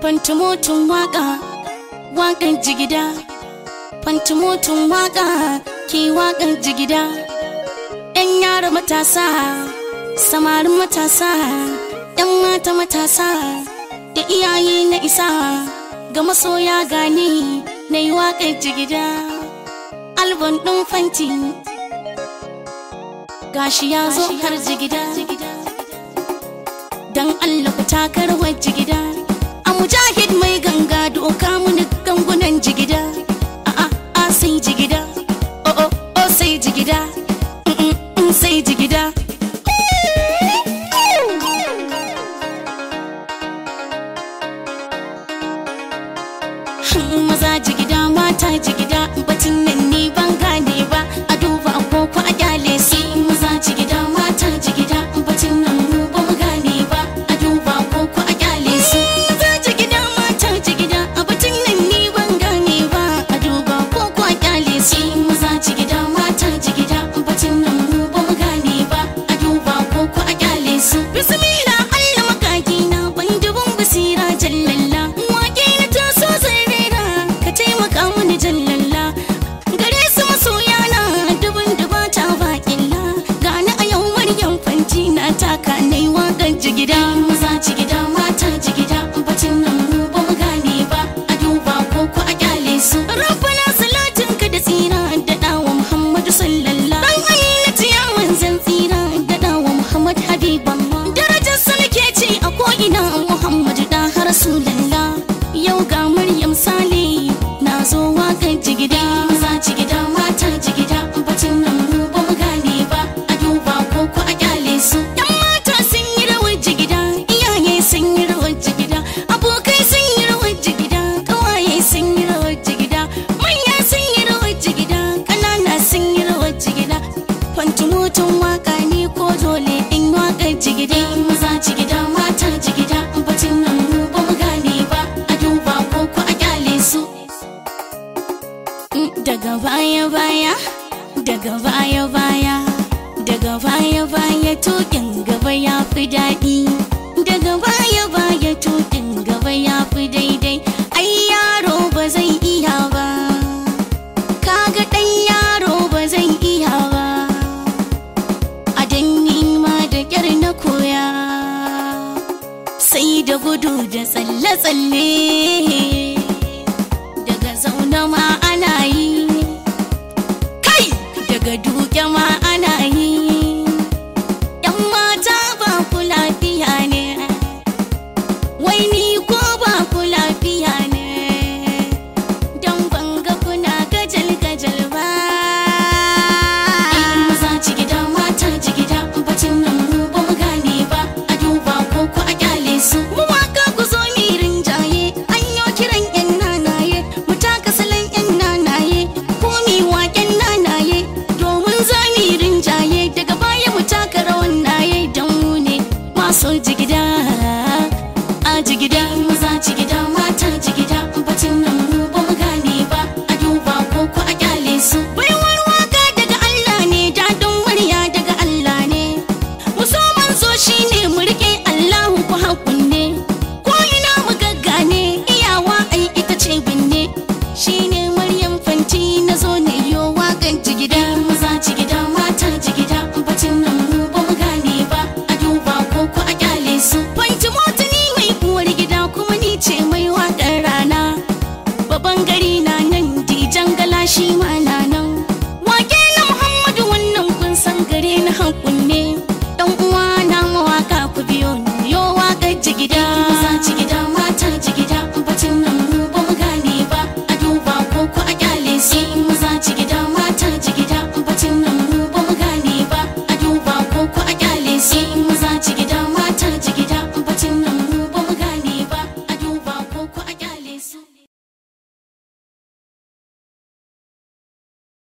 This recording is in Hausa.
fantumotun waka wakan jigida fantumotun waka ke wakan jigida yan yara matasa samarin matasa yan mata matasa da iyaye na isa ga masoya gani na yi wakan jigida albon ɗin fanti gashi ya zo har jigida dan Allah ku takar jigida a mujahid mai ganga doka muni gangunan jigida a a a sai jigida o o o sai jigida mm, mm, mm, sai jigida maza jigida mata jigida batun nan ni ban gane ba a duba ko a kyale su maza jigida mata jigida batun nan mu ba mu gane ba a duba ko a kyale su maza jigida mata jigida a batun nan ni ban gane ba a duba ko a kyale su maza jigida mata jigida batun nan mu ba mu gane ba a duba ko a kyale su bismillah Allah makaki na ban dubun basira jallalla wake na taso zai rera ka taimaka mini jallalla gare su masoya na dubun dubata baƙilla gani a yau maryam fanti na taka nai waƙar jigida maza jigida mata jigida bacin nan mu ba mu gane ba a duba ko ko a kyale su rabbana salatin ka da tsira da dawo muhammadu sallallahu dan aminatu ya manzan tsira da dawo muhammad habiballah darajar sa nake ce a ko ina muhammadu da har rasulullah yau ga maryam sale na zo wakan jigida maza jigida mata jigida bacin nan mu ba mu gane ba a duba ko ko a kyale su yan mata sun yi rawar jigida iyaye sun yi rawar jigida abokai sun yi rawar jigida kawaye sun yi rawar jigida manya sun yi rawar jigida ƙanana sun yi rawar jigida fantumutun waka ne ko dole in wakar jigida maza jigida mata jigida bacin nan mu ba mu gane ba a duba ko ko a kyale su daga baya baya daga baya baya daga baya baya tukin gaba ya fi daɗi daga baya baya tukin gaba ya fi daidai ai yaro ba zai iya ba kaga ɗan yaro ba zai iya ba a danni ma da ƙyar na koya sai da gudu da tsalle-tsalle daga zaune ma ana yi kai daga duke ma ana yi yan mata ba ku lafiya ne wai ni ko ba ku lafiya ne don banga kuna gajal-gajal ba maza jigida mata jigida bacin nan mu ba mu gane ba a duba ko ku a kyale su mu waka ku zo mi rinjaye an yo kiran yan nanaye mu taka salon yan nanaye ko mi waken nanaye domin za mi rinjaye daga baya mu taka rawan naye dan mu ne masu jigida a jigida maza jigida mata jigida bacin nan mu ba mu gane ba a duba ko ku a kyale su baiwar waka daga Allah ne dadin murya daga Allah ne mu so manzo shine mu rike Allahu ku hakunne ko ina mu gaggane iyawa ai ita ce binne shine Maryam fanti na zo ne yo wakan jigida maza jigida mata jigida bacin nan mu ba mu gane ba a duba ko ku a kyale su